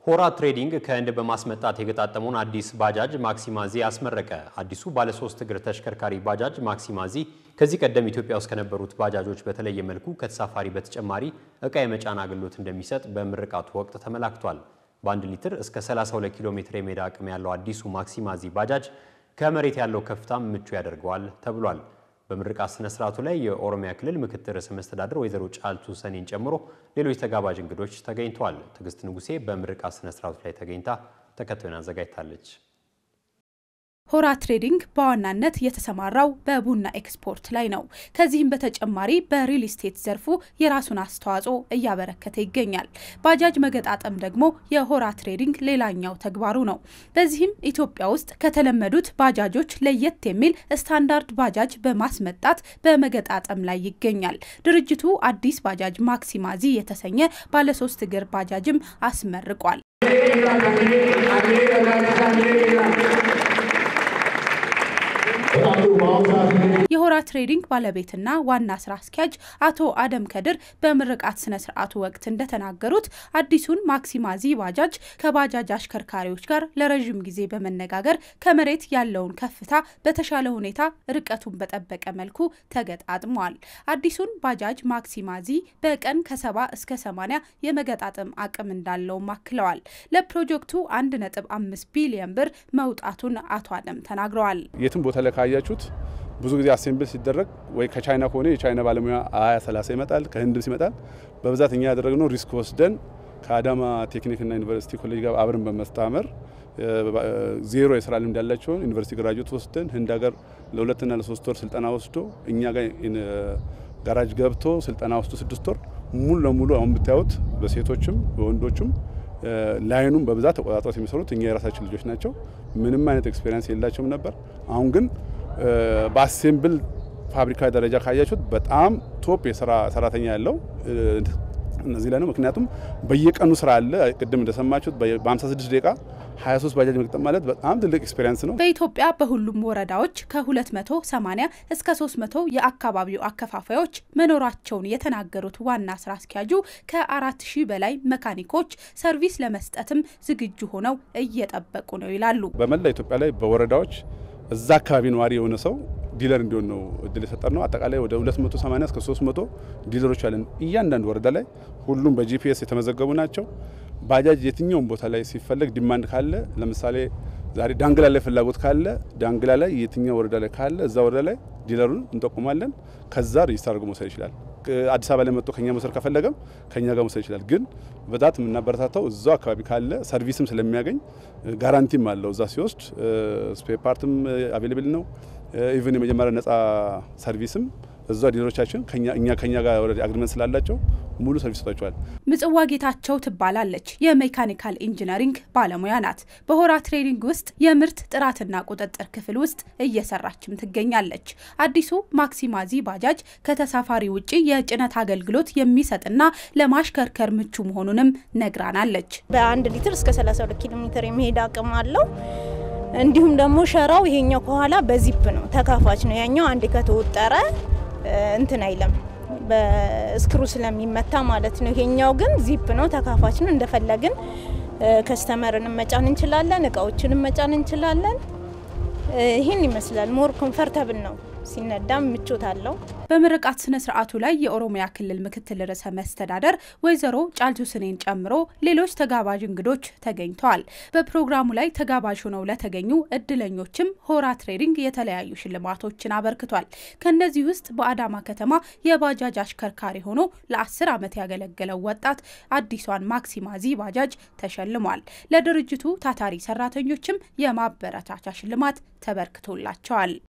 ሆራ ትሬዲንግ ከህንድ በማስመጣት የገጣጠመውን አዲስ ባጃጅ ማክሲማዚ አስመረቀ። አዲሱ ባለሶስት እግር ተሽከርካሪ ባጃጅ ማክሲማዚ ከዚህ ቀደም ኢትዮጵያ ውስጥ ከነበሩት ባጃጆች በተለየ መልኩ ከተሳፋሪ በተጨማሪ እቃ የመጫን አገልግሎት እንደሚሰጥ በምርቃቱ ወቅት ተመላክቷል። በአንድ ሊትር እስከ 32 ኪሎ ሜትር የሜዳ አቅም ያለው አዲሱ ማክሲማዚ ባጃጅ ከመሬት ያለው ከፍታም ምቹ ያደርገዋል ተብሏል። በምርቃት ስነ ስርዓቱ ላይ የኦሮሚያ ክልል ምክትል ርዕሰ መስተዳድር ወይዘሮ ጫልቱ ሰኔን ጨምሮ ሌሎች ተጋባዥ እንግዶች ተገኝተዋል። ትዕግስት ንጉሴ በምርቃት ስነ ስርዓቱ ላይ ተገኝታ ተከታዩን አዘጋጅታለች። ሆራ ትሬዲንግ በዋናነት የተሰማራው በቡና ኤክስፖርት ላይ ነው። ከዚህም በተጨማሪ በሪል ስቴት ዘርፉ የራሱን አስተዋጽኦ እያበረከተ ይገኛል። ባጃጅ መገጣጠም ደግሞ የሆራ ትሬዲንግ ሌላኛው ተግባሩ ነው። በዚህም ኢትዮጵያ ውስጥ ከተለመዱት ባጃጆች ለየት የሚል ስታንዳርድ ባጃጅ በማስመጣት በመገጣጠም ላይ ይገኛል። ድርጅቱ አዲስ ባጃጅ ማክሲማዚ የተሰኘ ባለሶስት እግር ባጃጅም አስመርቋል። የሆራ ትሬዲንግ ባለቤትና ዋና ስራ አስኪያጅ አቶ አደም ከድር በምርቃት ስነ ስርዓቱ ወቅት እንደተናገሩት አዲሱን ማክሲማዚ ባጃጅ ከባጃጅ አሽከርካሪዎች ጋር ለረዥም ጊዜ በመነጋገር ከመሬት ያለውን ከፍታ በተሻለ ሁኔታ ርቀቱን በጠበቀ መልኩ ተገጣጥሟል። አዲሱን ባጃጅ ማክሲማዚ በቀን ከሰባ እስከ ሰማኒያ የመገጣጠም አቅም እንዳለውም አክለዋል። ለፕሮጀክቱ አንድ ነጥብ አምስት ቢሊዮን ብር መውጣቱን አቶ አደም ተናግረዋል። የትም ቦታ ላይ ካያችሁት ብዙ ጊዜ አሴምብል ሲደረግ ወይ ከቻይና ከሆነ የቻይና ባለሙያ ሀያ ሰላሳ ይመጣል፣ ከህንድም ሲመጣል በብዛት እኛ ያደረግነው ሪስክ ወስደን ከአዳማ ቴክኒክና ዩኒቨርሲቲ ኮሌጅ ጋር አብረን በመስታመር ዜሮ የስራ ልምድ ያላቸውን ዩኒቨርሲቲ ግራጁዌት ወስደን ህንድ ሀገር ለሁለትና ለሶስት ወር ስልጠና ወስዶ እኛ ጋር ጋራጅ ገብቶ ስልጠና ወስዶ ስድስት ወር ሙሉ ለሙሉ አሁን ብታዩት በሴቶችም በወንዶችም ላይኑም በብዛት ተቆጣጥሮት የሚሰሩት እኛ የራሳችን ልጆች ናቸው። ምንም አይነት ኤክስፔሪንስ የላቸውም ነበር። አሁን ግን በአሴምብል ፋብሪካ ደረጃ ካያችሁት በጣም ቶፕ የስራ ሰራተኛ ያለው እነዚህ ላይ ነው። ምክንያቱም በየቀኑ ስራ አለ። ቅድም እንደሰማችሁት በ56 ደቂቃ 23 ባጃጅ መግጠም ማለት በጣም ትልቅ ኤክስፔሪንስ ነው። በኢትዮጵያ በሁሉም ወረዳዎች ከ280 እስከ 300 የአካባቢው አከፋፋዮች መኖራቸውን የተናገሩት ዋና ስራ አስኪያጁ ከ4000 በላይ መካኒኮች ሰርቪስ ለመስጠትም ዝግጁ ሆነው እየጠበቁ ነው ይላሉ። በመላ ኢትዮጵያ ላይ በወረዳዎች እዛ አካባቢ ነዋሪ የሆነ ሰው ዲለር እንዲሆን ነው እድል የሰጠን ነው። አጠቃላይ ወደ 280 እስከ 300 ዲለሮች አለን እያንዳንዱ ወረዳ ላይ ሁሉም በጂፒኤስ የተመዘገቡ ናቸው። ባጃጅ የትኛውም ቦታ ላይ ሲፈለግ ዲማንድ ካለ ለምሳሌ ዛሬ ዳንግላ ላይ ፍላጎት ካለ ዳንግላ ላይ የትኛው ወረዳ ላይ ካለ እዛ ወረዳ ላይ ዲለሩን እንጠቁማለን። ከዛ ሬጅስተር አድርጎ መውሰድ ይችላል። አዲስ አበባ ላይ መጥቶ ከኛ መውሰድ ከፈለገም ከኛ ጋር መውሰድ ይችላል። ግን በዛት የምናበረታታው እዛው አካባቢ ካለ ሰርቪስም ስለሚያገኝ ጋራንቲም አለው። እዛ ሲወስድ ስፔር ፓርትም አቬሌብል ነው። ኢቨን የመጀመሪያ ነጻ ሰርቪስም እዛ ዲለሮቻችን እኛ ከኛ ጋር ኦልሬዲ አግሪመንት ስላላቸው ሙሉ ሰርቪስ ሰጥቷቸዋል። ምጽዋ ጌታቸው ትባላለች። የሜካኒካል ኢንጂነሪንግ ባለሙያ ናት። በሆራ ትሬዲንግ ውስጥ የምርት ጥራትና ቁጥጥር ክፍል ውስጥ እየሰራችም ትገኛለች። አዲሱ ማክሲማዚ ባጃጅ ከተሳፋሪ ውጪ የጭነት አገልግሎት የሚሰጥና ለማሽከርከር ምቹ መሆኑንም ነግራናለች። በአንድ ሊትር እስከ 32 ኪሎ ሜትር የሚሄድ አቅም አለው። እንዲሁም ደግሞ ሸራው ይሄኛው ከኋላ በዚፕ ነው፣ ተካፋች ነው። ያኛው አንዴ ከተወጠረ እንትን አይለም በስክሩ ስለሚመታ ማለት ነው። ይሄኛው ግን ዚፕ ነው፣ ተካፋች ነው። እንደፈለግን ከስተመርንም መጫን እንችላለን፣ እቃዎችንም መጫን እንችላለን። ይህን ይመስላል። ሞር ኮምፈርተብል ነው። ሲነዳም ምቾት አለው። በምርቃት ስነ ስርዓቱ ላይ የኦሮሚያ ክልል ምክትል ርዕሰ መስተዳደር ወይዘሮ ጫልቱ ስኔን ጨምሮ ሌሎች ተጋባዥ እንግዶች ተገኝተዋል። በፕሮግራሙ ላይ ተጋባዥ ሆነው ለተገኙ እድለኞችም ሆራ ትሬዲንግ የተለያዩ ሽልማቶችን አበርክቷል። ከእነዚህ ውስጥ በአዳማ ከተማ የባጃጅ አሽከርካሪ ሆኖ ለአስር ዓመት ያገለገለው ወጣት አዲሷን ማክሲማዚ ባጃጅ ተሸልሟል። ለድርጅቱ ታታሪ ሰራተኞችም የማበረታቻ ሽልማት ተበርክቶላቸዋል።